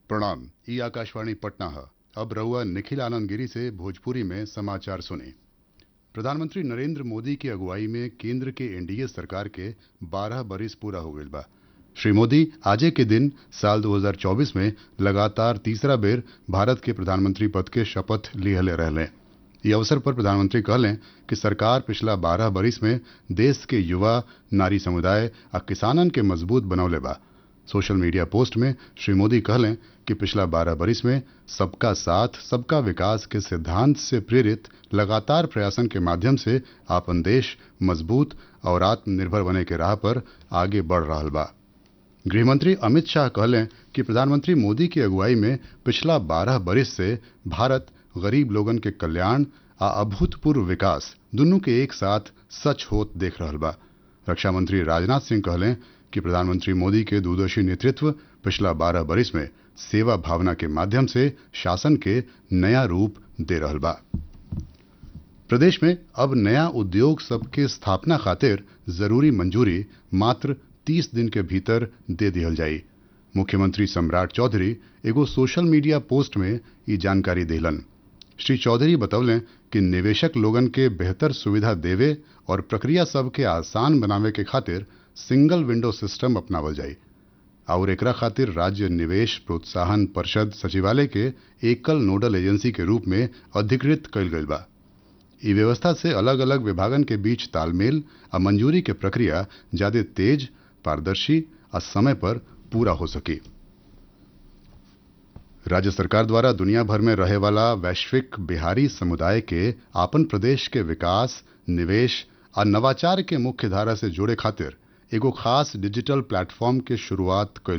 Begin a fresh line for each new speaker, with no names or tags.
प्रणाम ई आकाशवाणी पटना है अब रहुआ निखिल आनंद गिरी से भोजपुरी में समाचार सुने प्रधानमंत्री नरेंद्र मोदी की अगुवाई में केंद्र के एनडीए सरकार के 12 बरिस पूरा हो गईल बा श्री मोदी आजे के दिन साल 2024 में लगातार तीसरा बेर भारत के प्रधानमंत्री पद के शपथ लिहले रहले ई अवसर पर प्रधानमंत्री कहलें कि सरकार पिछला 12 बरिस में देश के युवा नारी समुदाय आ किसानन के मजबूत बनौले बा सोशल मीडिया पोस्ट में श्री मोदी कहलें कि पिछला 12 बरिस में सबका साथ सबका विकास के सिद्धांत से प्रेरित लगातार प्रयासन के माध्यम से आपन देश मजबूत और आत्मनिर्भर बने के राह पर आगे बढ़ रहा बा गृहमंत्री अमित शाह कहलें कि प्रधानमंत्री मोदी की अगुवाई में पिछला 12 बरिस से भारत गरीब लोगन के कल्याण आ अभूतपूर्व विकास दुनू के एक साथ सच होत देख रहल बा रक्षा मंत्री राजनाथ सिंह कहलें कि प्रधानमंत्री मोदी के दूरदर्शी नेतृत्व पिछला 12 बरिस में सेवा भावना के माध्यम से शासन के नया रूप दे रहल बा प्रदेश में अब नया उद्योग सबके स्थापना खातिर जरूरी मंजूरी मात्र 30 दिन के भीतर दे दिहल जाई मुख्यमंत्री सम्राट चौधरी एगो सोशल मीडिया पोस्ट में ये जानकारी दिलन श्री चौधरी बतौलें कि निवेशक लोगन के बेहतर सुविधा देवे और प्रक्रिया सब के आसान बनावे के खातिर सिंगल विंडो सिस्टम अपनावल जाई और एकरा खातिर राज्य निवेश प्रोत्साहन परिषद सचिवालय के एकल नोडल एजेंसी के रूप में अधिकृत कइल गइल बा ई व्यवस्था से अलग अलग विभागन के बीच तालमेल आ मंजूरी के प्रक्रिया ज्यादा तेज पारदर्शी आ समय पर पूरा हो सकी राज्य सरकार द्वारा दुनिया भर में रहे वाला वैश्विक बिहारी समुदाय के आपन प्रदेश के विकास निवेश आ नवाचार के मुख्य धारा से जोड़े खातिर एगो खास डिजिटल प्लेटफॉर्म के शुरुआत कइल